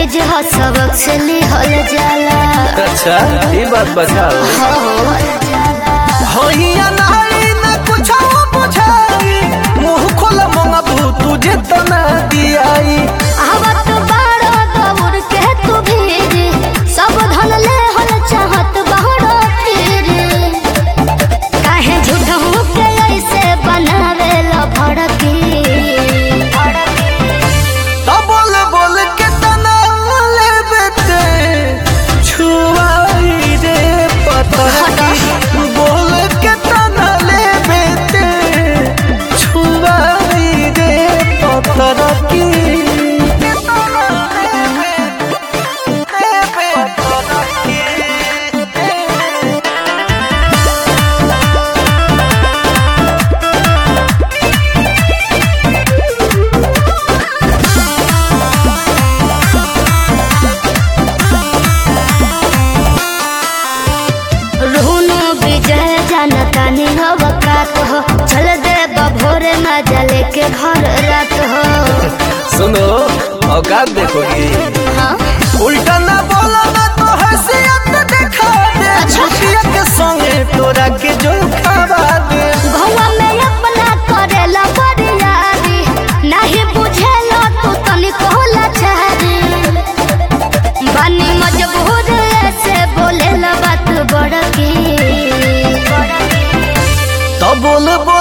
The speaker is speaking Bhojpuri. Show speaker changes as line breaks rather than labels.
चीज हो सबक से लिहल जाला
अच्छा ये बात बताओ
हो
होइया नाई ना कुछ बुझाई मुंह खोल मंगबू तुझे तना दियाई
आवत बाड़ो दौड़ के तू भीर सब धन ले हल चाहत बाड़ो फिर काहे झूठहू के ऐसे बनावे ला भड़की
तो बोल बोल के तना ले बेटे छुआई रे पता बोल के तना ले बेटे छुआई रे पता की
रुनु विजय जनता निहवकात हो चल दे बभोरे मजा लेके घर रात हो
सुनो औकात देखोगी
हाँ
उल्टा ना बोला ना तो हसीयत दिखा दे छुटिया के संगे तोरा के जो खावा दे
भौवा में अपना करेला बरियारी नहीं बुझेला तू तनिको लाचारी बानी मजबूर ऐसे बोलेला बात बड़की
तो बोल बोल